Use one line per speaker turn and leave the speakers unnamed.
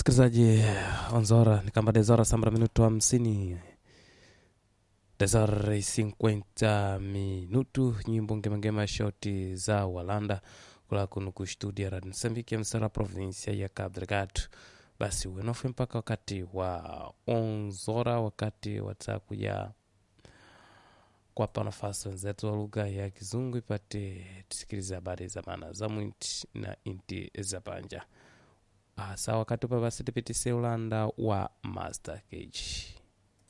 msikilizaji onzora ni kamba dezora sambra minuto hamsini dezora cinquenta minutu nyimbo ngemangema shoti za walanda kula kuno ku studio radio msambiki msara provinsia ya Cabo Delgado basi uenofe mpaka wakati wa onzora wakati watakuja kwapa nafasi wenzetu wa lugha ya kizungu ipate tusikilize habari za maana za mwinti na inti za panja hasa wakati upa basi tipitise ulanda wa master cage